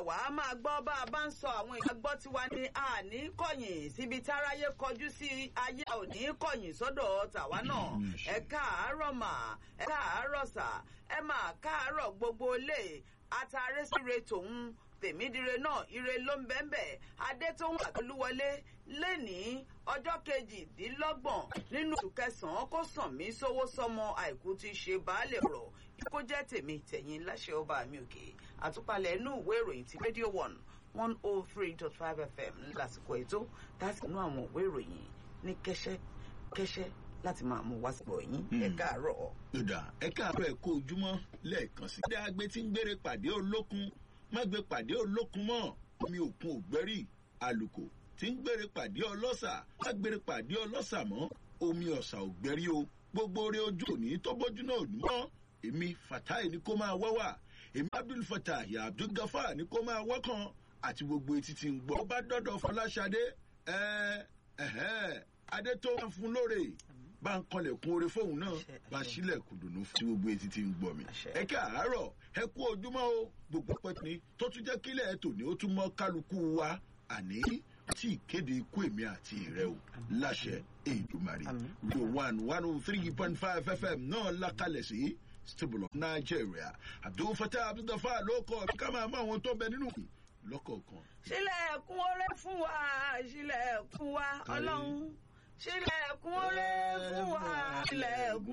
wá máa gbọ́ bá a bá ń sọ àwọn èèyàn gbọ́ tiwa ní àní kọ̀yìn síbi táráyé kọjú sí ayé ò ní kọ̀yìn sọ́dọ̀ tàwa náà ẹ káàárọ̀ mà ẹ káàárọ̀ sà ẹ mà káàárọ̀ gbogbo lè àtàrẹ síre tòun tèmídìre náà ire ló ń bẹ́ẹ̀nbẹ́ adétóhùn àtolúwọlé lẹ́nìí ọjọ́ kejìdínlọ́gbọ̀n nínú oṣù kẹsàn-án kó sàn mí sówó sọmọ àìkú ti ṣe baálé ọ̀rọ̀ kó jẹ́ tèmi tẹ̀yìn láṣẹ ọba mi òkè àtúpalẹ̀ inú ìwé ìròyìn ti radio one one oh three dot five fm lásìkò ètò láti inú àwọn ìwé ìròyìn ní kẹ́sẹ́ kẹ́sẹ́ láti máa mú wá sípò yín ẹ káàárọ̀. ìdá ẹ káàárọ̀ ẹ kó ojúmọ́ lẹ́ẹ̀kan sí. ìdá agbe tí ń gbére pàdé olókun má gbé pàdé olókun mọ́ omi òkun ògbẹ́rì àlùkò tí ń gbére pàdé ọlọ́sà má gbére pàdé ọlọ́sà mọ́ omi ọ̀sà ògbẹ́rì o gbogbo orí ojú òní tó bójú náà ò ní mọ́ èmi fatai ni kó máa wá wà èmi abdul fatah ya abdul gafar ni kó máa wọ́kàn àti gbogbo etí tí ń gbọ́. ó bá dọ́dọ̀ fọláṣadé adé tó wà fún lóore bá ń kanlẹ̀kùn oore fóun náà bá sílẹ̀kùn dùnú fún gbogbo etí tí ń gbọ́ mi. ẹ káàárọ̀ ẹ kú ojúmọ́ o gbogbo pẹ́tùní tó tún jẹ́ kílẹ̀ ẹ̀ tòní ó tún mọ́ kálukú wa àní tí ìkéde ikú èmi àti ìrẹ́ o láṣẹ èdùmarè rio one one oh three point five fm náà lákàlẹ̀ sí stable of nigeria abdul fatah abdulgafar ló kọ ká máa mọ àwọn tó bẹ nínú lọ́kọ̀ọ̀kan. sílẹ̀kùn oore fún wa sílẹ̀kùn wa ọlọ́run sílẹ̀kùn oore fún wa sílẹ̀kùn